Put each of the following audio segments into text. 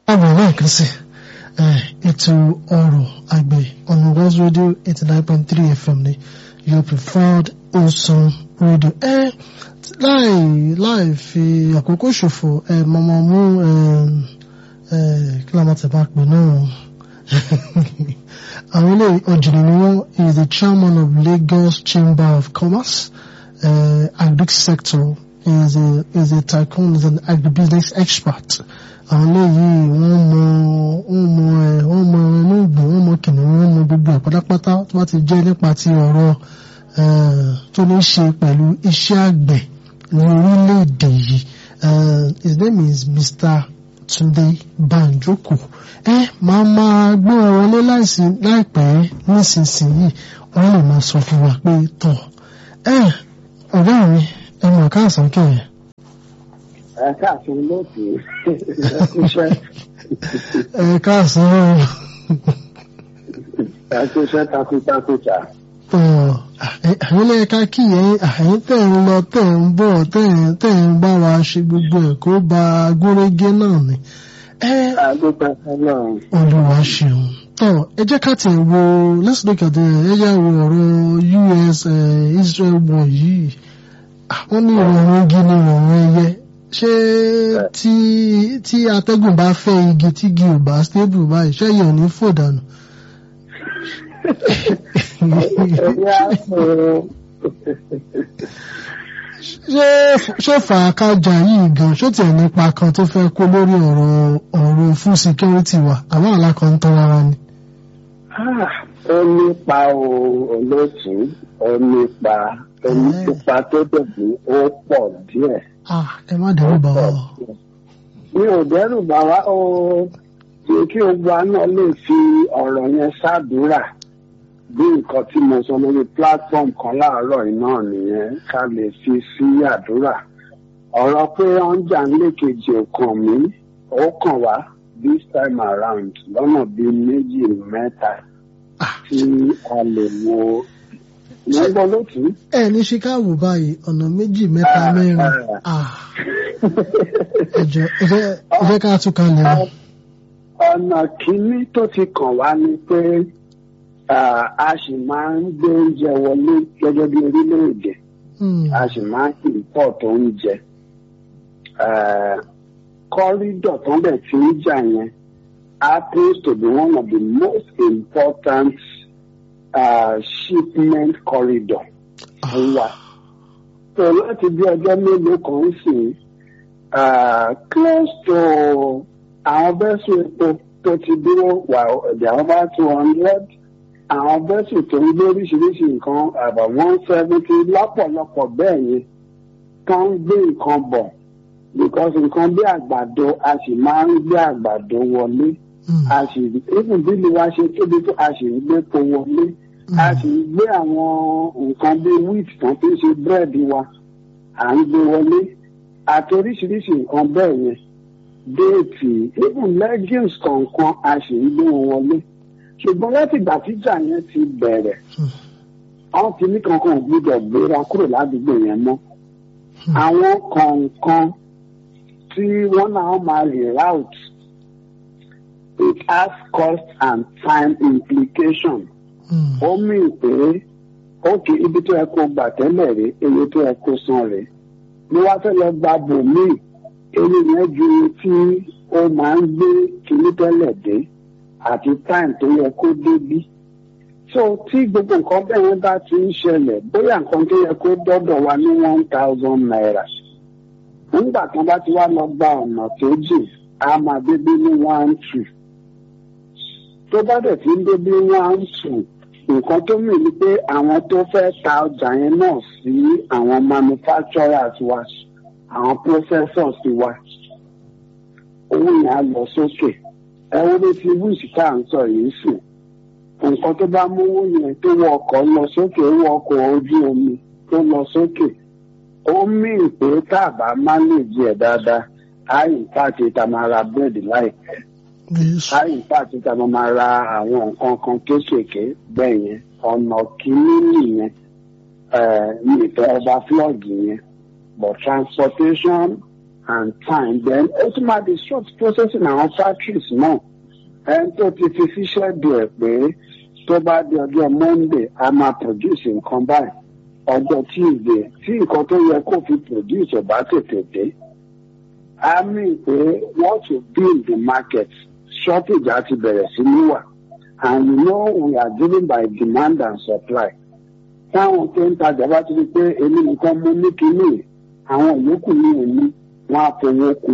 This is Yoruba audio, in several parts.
àmọ̀ lẹ́ẹ̀kan sí ètò ọ̀rọ̀ àgbẹ̀ on West Radio eighty nine point three FM ni your preferred wholesome radio. ẹ láì láì fi àkókò ṣòfò ẹ mọ̀mọ́ mú kí ló máa tẹ̀ bá pè náà àwọn ilé ọ̀jìnì ni wọ́n is the chairman of Lagos Chamber of Commerce uh, agric sector is a is a tycoon is an agribusiness expert àwọn eléyìí wọ́n mọ wọ́n mọ ẹ wọ́n mọ inú ìgbìn wọ́n mọ kìnìún wọ́n mọ gbogbo ẹ̀ pátápátá tó bá ti jẹ́ nípa ti ọ̀rọ̀ tó ní ṣe pẹ̀lú iṣẹ́ àgbẹ̀ ní orílẹ̀-èdè yìí his name is Mr. Túndé Bánjókò ẹ máa máa gbé wọn wọlé láìsí láìpẹ́ nísinsìnyí wọ́n lè máa sọ fún wa pé tọ̀ ẹ ọ̀gá mi ẹ mọ̀ káàsán kẹ̀yìn ẹ káàsán lóòtù ẹkúṣẹ́. ẹ káàsán. ẹkúṣẹ́ takuntakunta. àwọn ilé ẹ̀ka kí ẹ̀yin àyín tẹ̀ ń lọ tẹ̀ ń bọ̀ tẹ̀ ń bá wa ṣe gbogbo ẹ̀ kó ba agúnrégé náà ni. àdúgbò ọlọ́run. olúwa ṣeun tọ ẹ jẹ́ ká tẹ̀ wo let's look at the ẹ jẹ́ wo ọ̀rọ̀ US Israel war yìí wọ́n ní ìrọ̀rùn igi ní ìrọ̀rùn ẹyẹ ṣé tí tí atẹ́gùn bá fẹ́ igi tí igi ò bá stable báyìí ṣé yẹn ò ní fò dànù. ṣé ṣé fàákàjà yìí gan ṣó tiẹ̀ nípa kan tó fẹ́ kó lórí ọ̀rọ̀ ọ̀rọ̀ fún security wa àwọn alákan ń tán rárá ni. ó nípa olóòtú ó nípa omi pupa tó dẹ̀bí ó pọ̀ díẹ̀ ẹ má dẹ́rù bà wá o. mi ò dẹ́rù bà wá o jẹ́ kí ogun àná lè fi ọ̀rọ̀ yẹn ṣàdúrà bí nǹkan tí mo sọ lórí platform kan láàárọ̀ iná nìyẹn ká lè fi sí àdúrà ọ̀rọ̀ pé wọ́n ń jà nílékejì ò kàn mí ó kàn wá this time around lọ́nà bíi méjì mẹ́ta tí a lè wo mo ń gbọ́ lótú. ẹ ní chicago báyìí ọ̀nà méjì mẹ́ta mẹ́rin ẹjọ ẹ jẹ́ ká tún kan lè wá. ọ̀nà kínní tó ti kàn wá ni pé a sì máa ń gbé oúnjẹ wọlé gẹ́gẹ́ bí orílẹ̀-èdè a sì máa ń import oúnjẹ kọ́rídọ̀ tó ń bẹ̀ tí ń jà yẹn happens to be one of the most important uh, shipment corridor fún wa. so láti bí ọjọ́ mélòó kan sì close to àwọn bẹ́sù epo tó ti dúró wà ẹ̀dẹ̀ àwọn bá two hundred àwọn bẹ́sù tó ń gbé oríṣiríṣi nǹkan about one seventy lọ́pọ̀lọpọ̀ bẹ́ẹ̀ yẹn kan ń gbé nǹkan bọ̀ because nǹkan bí àgbàdo a sì máa ń gbé àgbàdo wọlé a sì even bí ni wá ṣe tóbi tó a sì ń gbé po wọlé a sì ń gbé àwọn nǹkan bí wheat tán fi ń ṣe búrẹ́dì wa à ń gbé wọlé àti oríṣiríṣi nǹkan bẹ́ẹ̀ yẹn déètì even legumes kọ̀ọ̀kan a sì ń gbé wọn wọlé ṣùgbọ́n láti ìgbà tíjà yẹn ti bẹ̀rẹ̀ àwọn kìíní kankan ò gbúdọ̀ gbéra kúrò ládùúgbò yẹn mọ́ àwọn kọ̀ọ̀kan tí wọ́n náà máa reroute it has cost and time implication. ó mì pé ókè ibi tó yẹ kó gbà tẹ́lẹ̀ rè eye tó yẹ kó san rè ni wàá fẹ́ lọ gba bòmíì eré yẹn ju tí ó máa ń gbé kíní tẹ́lẹ̀ dé àti time tó yẹ kó débí. so tí gbogbo nǹkan bẹ́ẹ̀ yẹn bá ti ń ṣẹlẹ̀ bóyá nǹkan tó yẹ kó dọ́dọ̀ wa ní one thousand naira nígbà kan bá ti wá lọ gba ọ̀nà tó jìn á máa débí ní one two tó bá dẹ̀ ti ń débí one two nǹkan tó mì ní pé àwọn tó fẹ́ ta ọjà yẹn náà sí àwọn manufacturers wa àwọn processors wa owó yẹn á lọ sókè ẹ wo ní ti wíìsì tá à ń sọ yìí sì nǹkan tó bá mówó yẹn tó wọ ọkọ̀ lọ sókè ó wọ ọkọ̀ ojú omi tó lọ sókè ó mì pé tá a bá má lè jẹ dáadáa á yìí pàṣẹ tá a máa ra búrẹ́dì láìpẹ́ láyé pàtó tá a máa ra àwọn nǹkan kan kéékèèké bẹ́ẹ̀ yẹn ọ̀nà kìíní nìyẹn ní ìfẹ́ ọba flọ́ọ̀gì yẹn but transportation and time then ó tún máa disrupt processing àwọn factories náà ẹni tó ti fi ṣiṣẹ́ di ẹ̀ pé tó bá di ọjọ́ monday a máa produce nǹkan báyìí ọjọ́ tuesday tí nǹkan tó yẹ kó fi produce ò bá tètè dé a mean pé what to build the market shortage á ti bẹ̀rẹ̀ sí ní wà and you know we are driven by demand and supply táwọn tó ń tajà bá ti rí pé èmi nìkan mú ní kínní àwọn yòókù ní òní wọn á fowó kù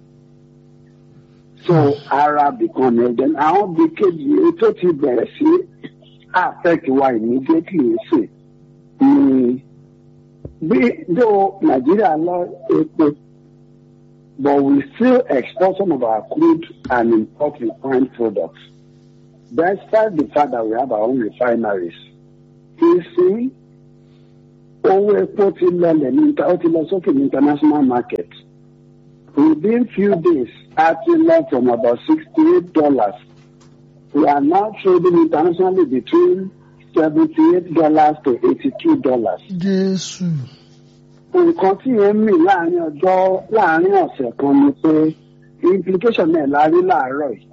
so ara bìkan ní ẹjẹ àwọn bíi kejì tó ti bẹ̀rẹ̀ sí affect wa immediately ṣe ni bí dó nàìjíríà lọ epo but we still export some of our crude and import refined products despite the fact that we have our own refineries ìsìn owó epo ti lọlẹ̀ ní ó ti lọ sókè ní international market within few days a ti lọ from about sixty-eight dollars we are now trading internationally between seventy-eight dollars to eighty-two dollars. jésù nǹkan tí yẹn mì láàrin ọjọ́ láàrin ọ̀sẹ̀ kan ni pé implication náà la rí láàárọ̀ yìí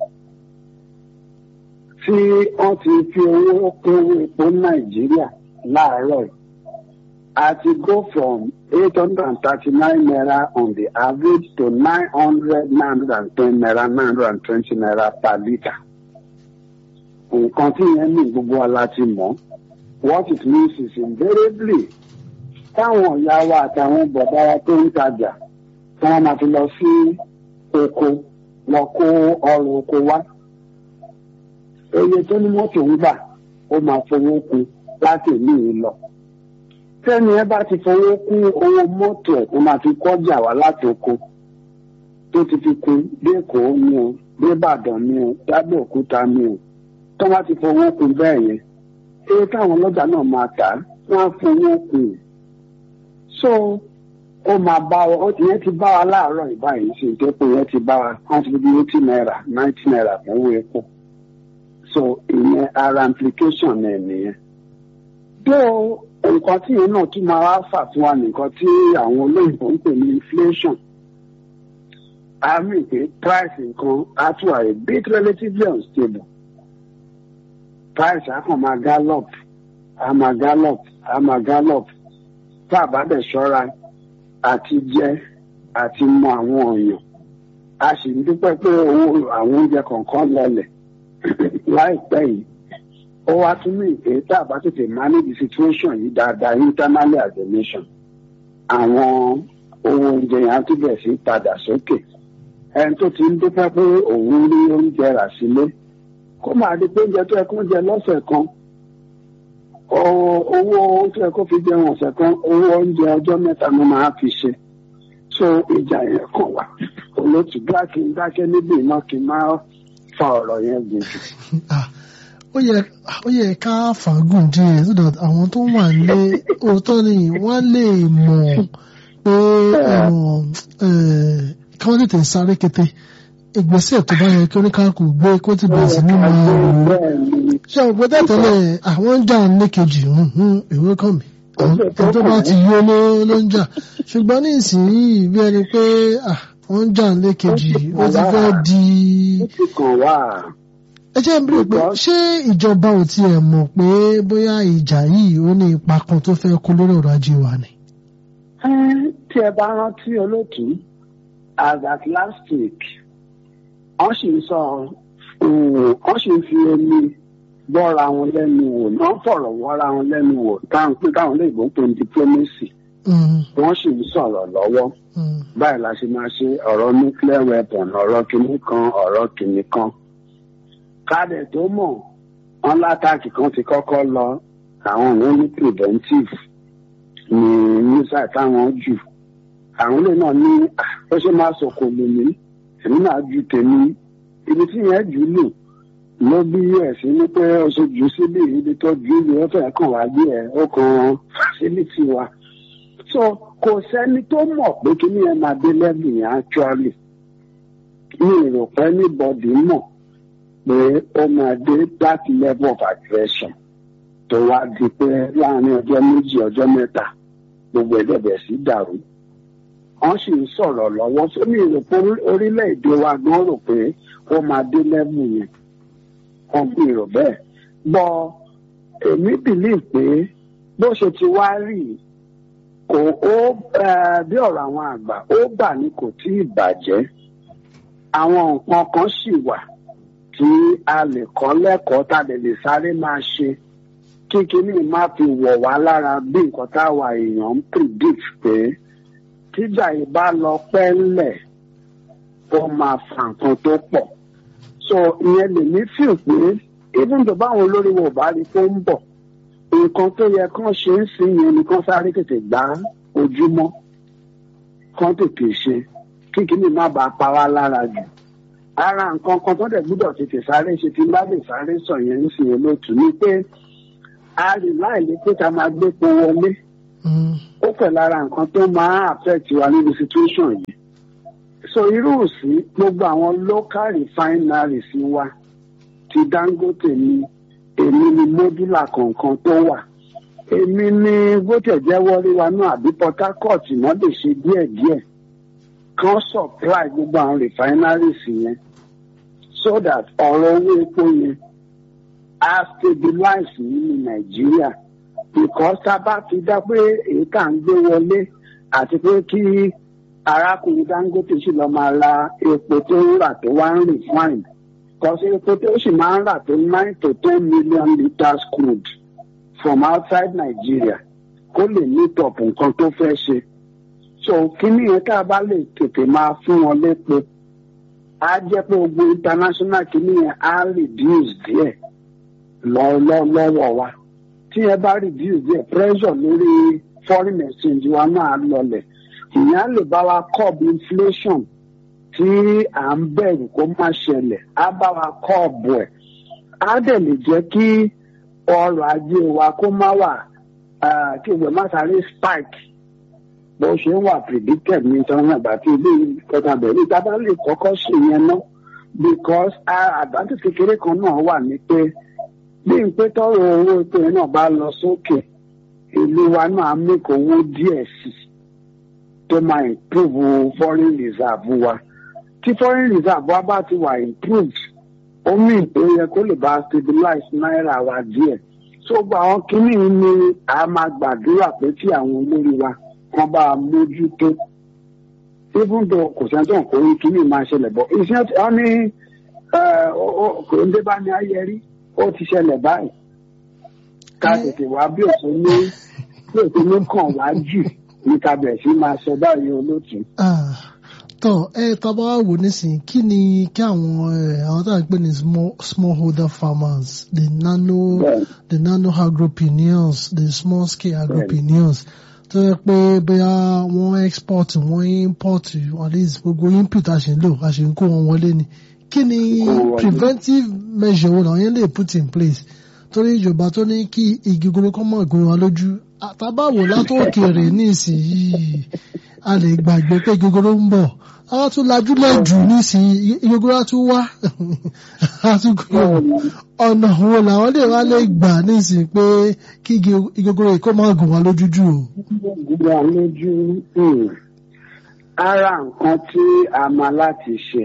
tí wọ́n ti fi owó kún owó epo nàìjíríà láàárọ̀ yìí a ti go from eight hundred and thirty-nine naira on the average to nine hundred nine hundred and ten naira nine hundred and twenty naira per litre. nǹkan tí yẹn ní gbogbo wa la ti mọ̀ what it means is invariably táwọn ìyá wa àtàwọn bọ̀dá wa tó ń tajà tí wọ́n máa fi lọ sí oko lọ kó ọrọ̀ oko wá eye tó ní mọ́tò ń gbà ó máa fowó kún láti ìlú yìí lọ. tẹ́ni ẹ bá ti fowó kún owó mọ́tò ẹ̀ ó máa fi kọjá wá láti oko tó ti fi kún dé èkó ni o dé ìbàdàn ni o dábẹ́ òkúta ni o tó bá ti fowó kún bẹ́ẹ̀ yẹn eré táwọn ọlọ́jà náà máa tà á wọ́n á fowó kún so ó máa bá wa ìyẹn ti bá wa láàárọ̀ ìbáyìí sí ìdẹ́pọ̀ yẹn ti bá wa wọ́n ti fi bí eighty naira ninety naira fún owó epo so ìyẹn ara implication náà nìyẹn. bí o nǹkan tí yẹn náà tún máa wá fà fún wa nìkan tí àwọn olóyìnbó ń pè ní inflation a rí i pé price nǹkan á tún wà a bit relatively unstable price á kàn máa gallop á máa gallop á máa gallop tá a bá dẹ̀ ṣọ́ra àti jẹ àti mọ àwọn èèyàn a sì ń dúpẹ́ pé owó àwọn oúnjẹ kọ̀ọ̀kan lọlẹ̀ láìpẹ́ yìí ó wá tún ní ìpè tá a bá tètè manage situation yìí dáadáa internally as a nation àwọn owó oúnjẹ yẹn á tún bẹ̀ sí padà sókè ẹni tó ti ń dúpẹ́ pé òun rí oúnjẹ rà sílé kó máa di pé oúnjẹ tó yẹ kó jẹ lọ́sẹ̀ kan owó tó yẹ kó fi jẹun ọ̀sẹ̀ kan owó oúnjẹ ọjọ́ mẹ́ta ló máa fi ṣe so ìjà yẹn kàn wá olótù dákì dákẹ́ níbi iná kí n máa fa ọ̀rọ̀ yẹn gùn jù. ó yẹ ó yẹ ká fàágùn díẹ̀ so that àwọn tó wà nílé òótọ́ ni wọ́n lè mọ̀ pé kí wọ́n tètè sáré kété ìgbésẹ̀ tó bá yẹ kí oníkàkù gbé kó ti bẹ̀rẹ̀ sí ní máa rò ó ṣé o gbọ́dọ̀ tẹ́lẹ̀ àwọn ń jà ní kejì ìwé kàn mí àwọn tó bá ti yó ló ń jà ṣùgbọ́n ní ìsinyìí bí ẹni pé wọ́n ń jà ní kejì ó ti fẹ́ di. ẹ jẹ́ ń bèrè pé ṣé ìjọba ò tiẹ̀ mọ̀ pé bóyá ìjà yìí ó ní ipa kan tó fẹ́ kó lórí ọ̀rọ̀ ajé wa ni. tí ẹ bá rántí olóòtú as at last week wọ́n sì ń sọ wọ́n sì ń fi omi bọ́ra wọn lẹ́nu wò náà fọ̀rọ̀ wọ́ra wọn lẹ́nu wò táwọn pé táwọn léèbó ń pè ní diplomacy wọ́n sì ń sọ̀rọ̀ lọ́wọ́ báyìí la ṣe máa ṣe ọ̀rọ̀ nuclear weapon ọ̀rọ̀ kìnnì kan ọ̀rọ̀ kìnnì kan kádẹ̀ tó mọ̀ wọn látàkì kan ti kọ́kọ́ lọ àwọn òun ní preventive ní mísà táwọn jù àwọn ilé náà ní ó ṣe máa sọ̀kò lèmi èmi náà ju tèmi ibi tí yẹn jù lò ló bí us ní pé ó ṣe jù síbi ibi tó ju ibi ó fẹ́ kàn wá bí ẹ̀ ó kan facility wa so kò sẹ́ni tó mọ̀ pé kí ni ẹ máa dé level yẹn actually mi rò pé anybody mọ̀ pé ó máa dé that level of aggression tó wá di pé láàrin ọjọ́ méjì ọjọ́ mẹ́ta gbogbo ẹ̀dẹ̀bẹ̀ sí dàrú wọ́n sì ń sọ̀rọ̀ lọ́wọ́ sómi rò pé orílẹ̀-èdè wa gan rò pé ó máa dé lẹ́mù yẹn wọ́n fi rò bẹ́ẹ̀ bọ́ èmi bìlí pé bó ṣe ti wá rí kò ó bí ọ̀rọ̀ àwọn àgbà ó bà ní kò tí ì bàjẹ́ àwọn nǹkan kan sì wà tí a lè kọ́ lẹ́kọ̀ọ́ tá a lè lè sáré máa ṣe kí kíní má fi wọ̀ wá lára bí nǹkan táwa èèyàn ń predict pé tíjà yìí bá lọ pẹ́ ńlẹ̀ ó máa fa nǹkan tó pọ̀ so ìyẹn lè ní fíò pé even tó báwọn olórí wo bá rí tó ń bọ̀ nǹkan tó yẹ kán ṣe ń sìn yẹn ni kán sáré tètè gbá ojúmọ́ kán tètè ṣe kí kíní má bàa pa wá lára jù ara nǹkan kan tó dẹ̀ gbúdọ̀ tètè sáré ṣe tí bá lè sáré sọ yẹn ń sìn olóòtú ni pé a rí láìlé pé ká máa gbé po wọlé ó pẹ̀ lára nǹkan tó máa affect wa níbi situation yìí so irú sí gbogbo àwọn local refineries wa ti Dangote ni èmi ni modular kọ̀ọ̀kan tó wà èmi ni gbọ́tẹ̀ jẹ́wọ́ rí wa náà àbí Port Harcourt náà lè ṣe díẹ̀díẹ̀ kan supply gbogbo àwọn refineries yẹn so that ọ̀rọ̀ owó epo yẹn á stabilize nínú Nàìjíríà because tá a bá ti dá pé èyí tá à ń gbé wọlé àti pé kí arákùnrin Dangote sì lọ máa ra epo tó ń rà tó wá ń refine because epo tó sì máa ń rà tó nine to ten million litres crude from outside Nigeria kó lè meet up nǹkan tó fẹ́ ṣe so kíní yẹn tá a bá lè tètè máa fún wọn lépo á jẹ́ pé gbogbo international kíní yẹn á reduce díẹ̀ lọ́wọ́ wa tí ẹ bá reduce díẹ̀ pressure lórí foreign exchange wa náà lọlẹ̀ ìyẹn lè bá wa curb inflation tí à ń bẹ̀rù kó má ṣẹlẹ̀ á bá wa curb ẹ̀ á dẹ̀ lè jẹ́ kí ọrọ̀ ajé wa kó má wà kí ìwé má sáré spike bó ṣe ń wà predicted ní ìtọ́nà àgbà tí ilé ìkọta bẹ̀rẹ̀ ìjọba lè kọ́kọ́ ṣe yẹn náà because advantage kékeré kan náà wà ní pé bí n pé tọrọ owó epo yẹn náà bá lọ sókè ìlú wa náà make owó díẹ̀ sí tó máa improve foreign reserve wa tí foreign reserve wa bá ti wà improved ó mì tó yẹ kó lè bá stabilize náírà wa díẹ̀ so gba àwọn kínní ni a máa gbàdúrà pé tí àwọn olórí wa kan bá a mójútó even though kò sẹ́ni tó ń kórè kínní máa ṣẹlẹ̀ bọ̀ iṣẹ́ tí wọ́n ní kò ń dé bá ní ayẹrí ó ti ṣẹlẹ̀ báyìí ká tètè wá bí òṣèlú ní bí òṣèlú kàn wá jù ní ká bẹ̀rẹ̀ sí máa sọ báyìí olóòtú. tọ ẹ tọba wò nísìnyí kí ni kí àwọn àwọn tá à ń pè ní smallholder farmers the nano Yeah. the nano agropreneurs the small scale agropreneurs tó yẹ pé bóyá wọ́n export wọ́n import at least gbogbo input a ṣe ń lò a ṣe ń kó wọn wọlé ni kí ni Kó wọn wọlé. preventive measure wo làwọn yẹn lè put in place torí ìjọba tó ní kí igi gbogbo kọ́ mọ̀ gbé wa lójú àtàbáwò látòkèrè ní ìsinyìí a lè gbàgbé pé igi gbogbo ń bọ̀ àwọn tún lajúlẹ̀ jù nísìnyí igi gbogbo á tún wá á tún kúrò ọ̀nà wo làwọn lè wá lè gbà nísìnyí pé kí igi gbogbo yìí kó má gùn wá lójú jù o. gbogbo lójú um, ara nǹkan tí a máa láti ṣe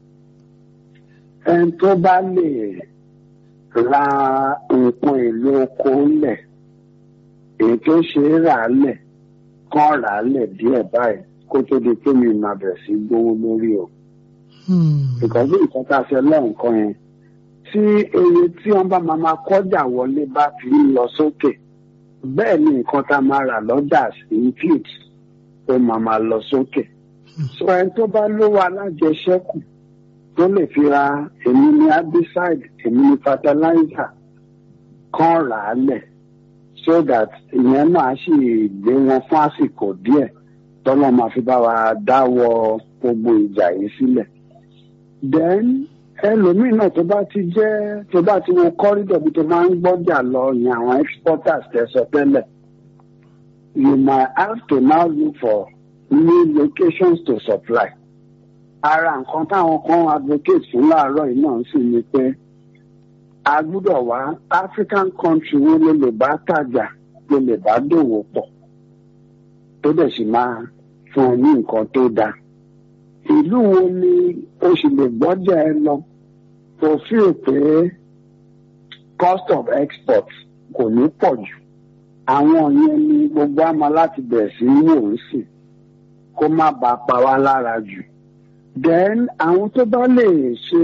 ẹni tó bá lè ra nǹkan èlò oko lẹ̀ èyí tó ṣe é rà á lẹ̀ kán rà á lẹ̀ díẹ̀ báyìí kó tó di pé mi máa bẹ̀rẹ̀ sí gbówó lórí o Hmm. ìkọ́jú nǹkan tá a ṣe lọ́nkàn yẹn tí eye tí wọ́n bá máa máa kọjá wọlé bá fi ń lọ sókè bẹ́ẹ̀ ni nǹkan tá a máa rà lọ́jà input ó máa máa lọ sókè. sọ ẹni tó bá lówó alájẹṣẹ́kù tó lè fi ra èmi ní herbicide èmi ní fertilizer kan rà á lẹ̀ so that ìyẹn náà sì gbé wọn fún àsìkò díẹ̀ tọ́lọ́ máa fi bá wa dáwọ́ gbogbo ìjà yìí sílẹ̀ then ẹlòmíì náà tó bá ti jẹ́ tó bá ti wo corridor bí tó máa ń gbọ́jà lọ yẹn àwọn exporters tẹ́ sọ tẹ́lẹ̀ you might have to now look for new locations to supply ara nǹkan táwọn kan advocate fún láàárọ̀ yìí náà sì ni pé a gbúdọ̀ wá African country wo ló lè bá tajà ló lè bá dòwò pọ̀ tó dẹ̀ sì máa fún ọ ní nǹkan tó dáa ìlú wo ni o sì lè gbọ́jà ẹ lọ tó fi pé cost of export kò ní pọ̀ jù àwọn yẹn ni gbogbo àmọ́ láti bẹ̀rẹ̀ sí í wò ó sì kó má bàa pa wá lára jù then àwọn tó bá lè ṣe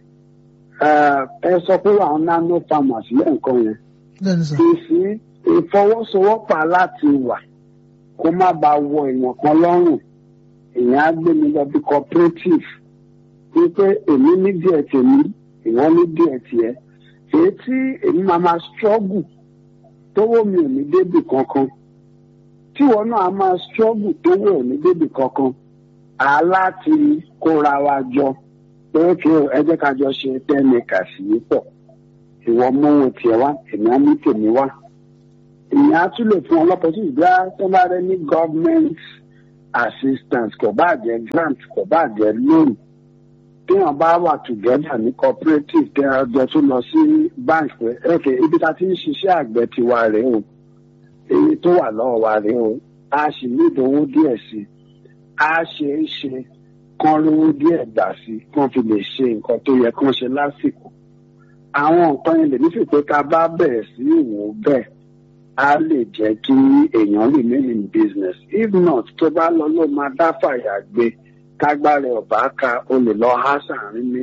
ẹ sọ pé àwọn nano farmers lẹ́ǹkan yẹn bẹ́ẹ̀ni sà ìsí ìfọwọ́sowọ́pọ̀ láti wà kó má bàa wọ èèyàn kan lọ́rùn èèyàn á gbé mi lọ bí cooperative wípé èmi ní díẹ̀ tèmi ìwọ ní díẹ̀ tiẹ̀ èyí tí èmi máa ma struggle tówó mi ò ní débì kankan tíwọ náà á máa struggle tówó ò ní débì kankan á láti kóra wa jọ pé kí ẹ jẹ́ ká jọ ṣe ten acres yìí pọ̀ ìwọ mówó tiẹ̀ wá èmi á mú tèmi wá ìyẹn á tún lè fún ọlọ́pàá sí ìgbà tó bá rẹ ní government assistance kò bá jẹ́ grant kò bá jẹ́ loan téèyàn bá wà together ní cooperative tẹ ọjọ́ tó lọ sí bank pé ok ibi tá a ti ń ṣiṣẹ́ àgbẹ̀ tiwa rèé o èyí tó wà lọ́wọ́ wa rèé o a sì ní ìdánwò díẹ̀ sí i a ṣe é ṣe kán rówó díẹ̀ gbà sí i kán fi lè ṣe nǹkan tó yẹ kán ṣe lásìkò àwọn nǹkan yẹn lè nífẹ̀ẹ́ pé ká bá bẹ̀rẹ̀ sí ìwò bẹ́ẹ̀ á lè jẹ́ kí èèyàn remain in business if not tó bá lọ ló máa dá fàyà gbé kágbára ọ̀bá ka o lè lọ há sàárín